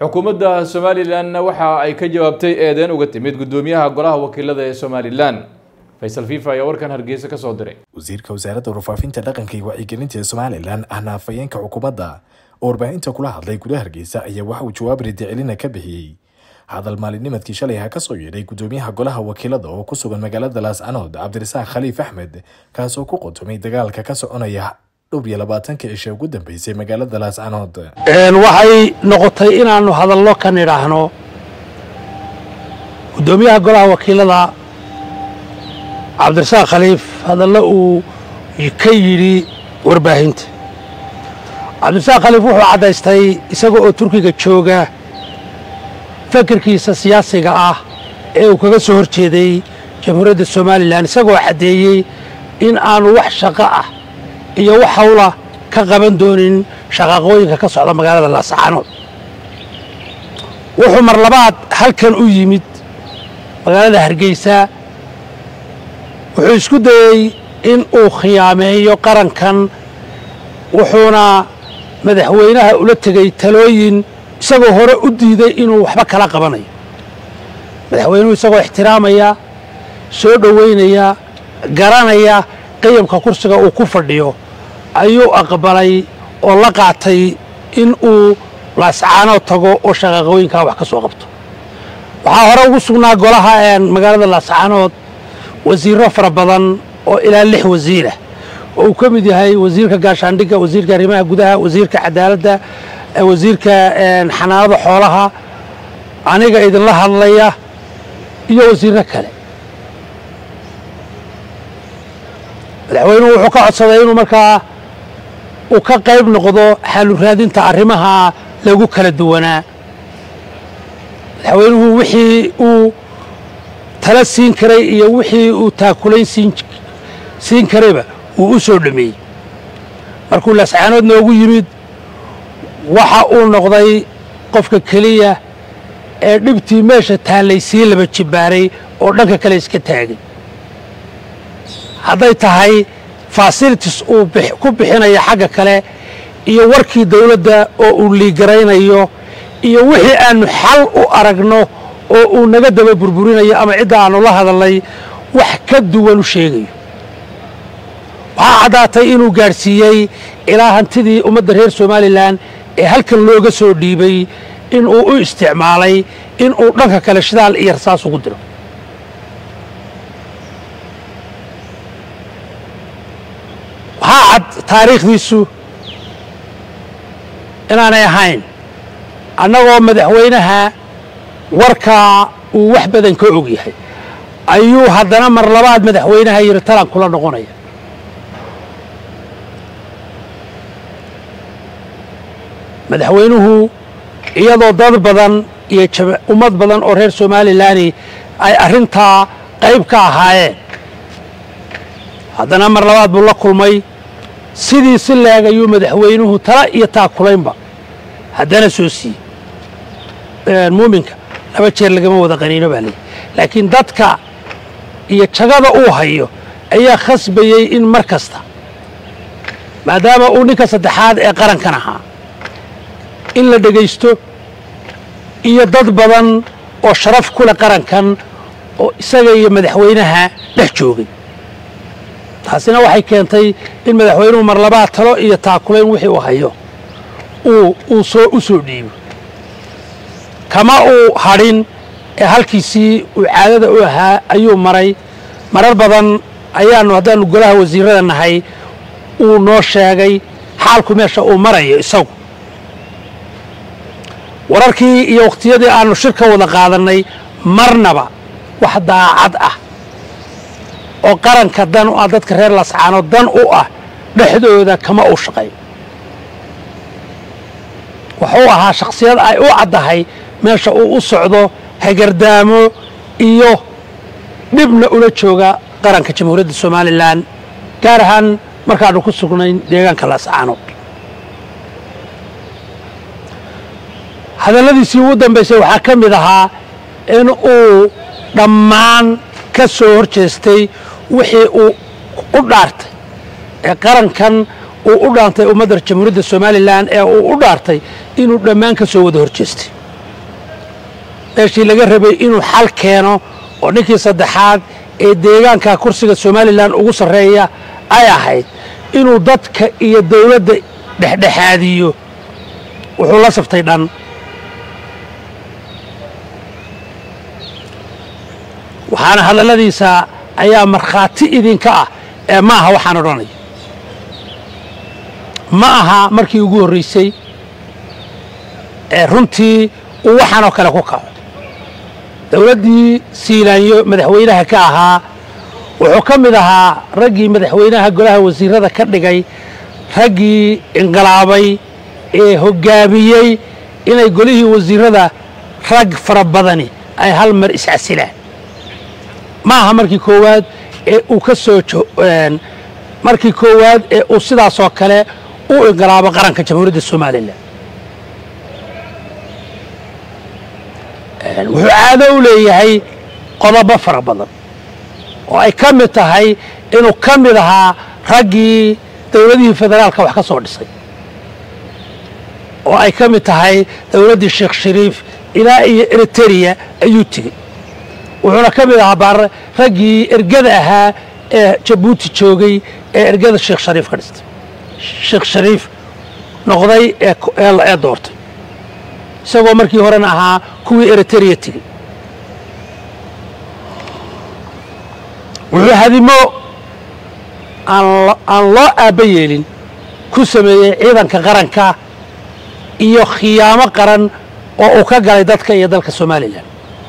xukuumadda somalilanna waxa ay ka jawaabtay eedeyn uga timid guddoomiyaha golaha wakiilada ee somalilan faysal fifa ayaa warkan hargeysa ka soo diray wasiirka wasaaradda warfaafinta dhaqanka iyo wacyigelinta ee somalilan ahna afhayeenka xukuumadda oo warbaahinta kula hadlay gudaha hargeysa ayaa waxa uu jawaab ridicelina ka bixiyey hadal maalinimadkii shalay ha kasoo yeedhay guddoomiyaha golaha wakiilada oo ku sugan magaalada laascanood cabdirasaaq khaliif axmed kaasoo ku qotomay dagaalka ka soconaya dhowr iyo labaatanka cishe ugu dambeysay magaalada laascanood waxay noqotay inaannu hadallo ka nidhaahno guddoomiyaha golaha wakiilada cabdirasaaq khaliif hadallo uu ka yidhi warbaahinta cabdirasaaq khaliif wuxuu caddaystay isaga oo turkiga jooga fakarkiisa siyaasiga ah ee uu kaga soo hor jeeday jamhuuriyadda somalilan isagoo caddeeyey in aanu wax shaqo ah iyo wax hawla ka qaban doonin shaqaaqooyinka ka socda magaalada laascaanood wuxuu mar labaad halkan u yimid magaalada hargeysa wuxuu isku dayey in uu khiyaameeyo qarankan wuxuuna madaxweynaha ula tegey talooyin isagoo hore u diiday inuu waxba kala qabanayo madaxweynuhu isagoo ixtiraamaya soo dhoweynaya garanaya qiyamka kursiga uu ku fadhiyo ayuu aqbalay oo la qaatay in uu laascaanood tago oo shaqaaqooyinkaa wax ka soo qabto waxaa hore ugu sugnaa golaha magaalada laascaanood wasiirro fara badan oo ilaa lix wasiirah oo uu ka mid yahay wasiirka gaashaandhigga wasiirka arrimaha gudaha wasiirka cadaaladda wasiirka xanaanada xoolaha aniga idinla hadlaya iyo wasiirro kale madaxweynuhu wuxuu ka codsaday inuu markaa uu ka qayb noqdo xaalu raadinta arrimaha lagu kala duwanaa madaxweynuhu wixii uu tala siin karay iyo wixii uu taakulayn siin karayba wuu u soo dhameeyey markuu laascaanood noogu yimid waxa uu noqday qofka keliya ee dhibtii meesha taallay sii laba jibbaaray oo dhanka kale iska taagay hadday tahay fasilitis uu ku bixinayo xagga kale iyo warkii dawladda oo uu liigaraynayo iyo wixii aannu xal u aragno oo uu naga daba burburinayo ama cidda aannu la hadalnay wax ka duwan u sheegayo waxaa caddaatay inuu gaadhsiiyey ilaa hantidii ummadda reer somalilan ee halkan looga soo dhiibay inuu u isticmaalay inuu dhanka kale shidaal iyo rasaas ugu diro waxaa cad taariikhdiisu inaanay ahayn annagoo madaxweynaha warkaa uu wax badan ka og yahay ayuu haddana mar labaad madaxweynaha yidhi talan kula noqonaya madaxweynuhu iyadoo dad badan iyo ummad badan oo reer somalilan ay arrintaa qayb ka ahaayeen haddana mar labaad buu la kulmay sidii si leeg ayuu madaxweynuhu tala iyo taakulaynba haddana soo siiyey muuminka laba jeer lagama wada qaniino baa leeyi laakiin dadka iyo jagada uu hayo ayaa khasbayey in mar kasta maadaama uu ninka saddexaad ee qarankan ahaa in la dhegaysto iyo dad badan oo sharaf ku leh qarankan oo isaga iyo madaxweynaha dhex joogay taasina waxay keentay in madaxweynuhu mar labaad talo iyo taakulayn wixii uu hayo uu soo u soo dhiibo kama uu hadhin ee halkiisii uu caadada u ahaa ayuu maray marar badan ayaannu haddaannu golaha wasiirrada nahay uu noo sheegay xaalku meesha uu marayo isagu wararkii iyo wakhtiyadii aannu shir ka wada qaadannay marnaba wax daacad ah oo qaranka dan u ah dadka reer lascaanood dan u ah dhexdooda kama uu shaqayn wuxuu ahaa shakhsiyad ay u caddahay meesha uu u socdo hagardaamo iyo dhibna ula jooga qaranka jamhuuriyadda somalilan gaar ahaan markaannu ku sugnayn deegaanka lascaanood hadalladiisii ugu dambaysay waxaa ka mid ahaa in uu dhammaan ka soo hor jeestay wixii uu u dhaartay ee qarankan uu u dhaantay ummadda jamhuuriyadda somalilan ee uu u dhaartay inuu dhammaan ka soo wada hor jeestay meeshii laga rabay inuu xal keeno oo ninkii saddexaad ee deegaanka kursiga somalilan ugu sarreeya ay ahayd inuu dadka iyo dawladda dhexdhexaadiyo wuxuu la saftay dhan waxaana hadalladiisa ayaa markhaati idinka ah ee ma aha waxaan odhanaya ma aha markii ugu horraysay ee runtii uu waxaan oo kale ku kaco dawladdii siilaanyo madaxweynaha ka ahaa wuxuu ka mid ahaa raggii madaxweynaha golaha wasiirada ka dhigay raggii inqilaabay ee hoggaamiyey inay golihii wasiirada rag fara badani ay hal mar iscasilaan ma aha markii koowaad ee uu ka soo markii koowaad ee uu sidaasoo kale u inqilaabo qaranka jamhuuriyadda somalilan wuxuu caado u leeyahay qodobo fara badan oo ay ka mid tahay inuu ka mid ahaa raggii dawladihii federaalka wax ka soo dhisay oo ay ka mid tahay dawladdii sheekh shariif ilaa iyo eritereya ayuu tegey wuxuuna ka mid ahaa baar raggii ergada ahaa ee jabuuti joogay ee ergada sheekh shariif ka dhistay sheekh shariif noqday ee doortay isagoo markii horena ahaa kuwii eritereya tegey wuxuu hadimo aan loo aabba yeelin ku sameeyey ciidanka qaranka iyo khiyaamo qaran oo uu ka galay dadka iyo dalka somalilan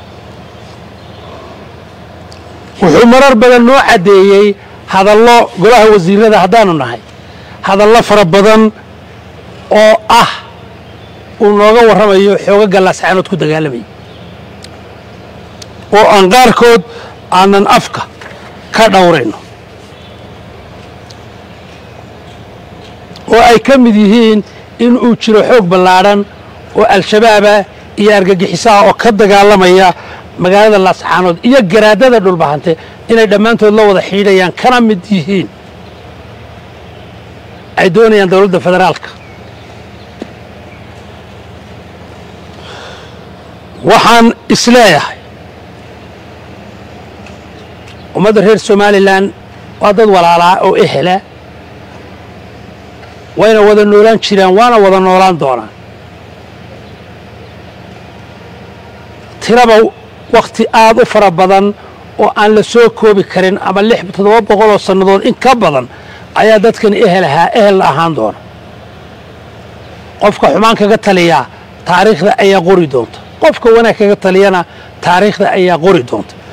wuxuu marar badan noo caddeeyey hadallo golaha wasiirada haddaanu nahay hadallo fara badan oo ah uu nooga warramayo xooga gallaascaanood ku dagaalamayay oo aan qaarkood aanan afka ka dhowrayno oo ay ka mid yihiin in uu jiro xoog ballaadhan oo al-shabaabah iyo argagixisaha oo ka dagaalamaya magaalada laascaanood iyo garaadada dhulbahante inay dhammaantood la wada xiidhayaan kana mid yihiin ay doonayaan dowladda federaalka waxaan isleeyahay ummadda reer somalilan waa dad walaalaa oo ehela wayna wada noolaan jiraan waana wada noolaan doonaan tiraba wakhti aad u fara badan oo aan la soo koobi karin ama lix toddoba boqoloo sannadood in ka badan ayaa dadkani ehel ahaa ehel la ahaan doona qofka xumaan kaga taliyaa taariikhda ayaa qori doonta qofka wanaag kaga taliyana taariikhda ayaa qori doonta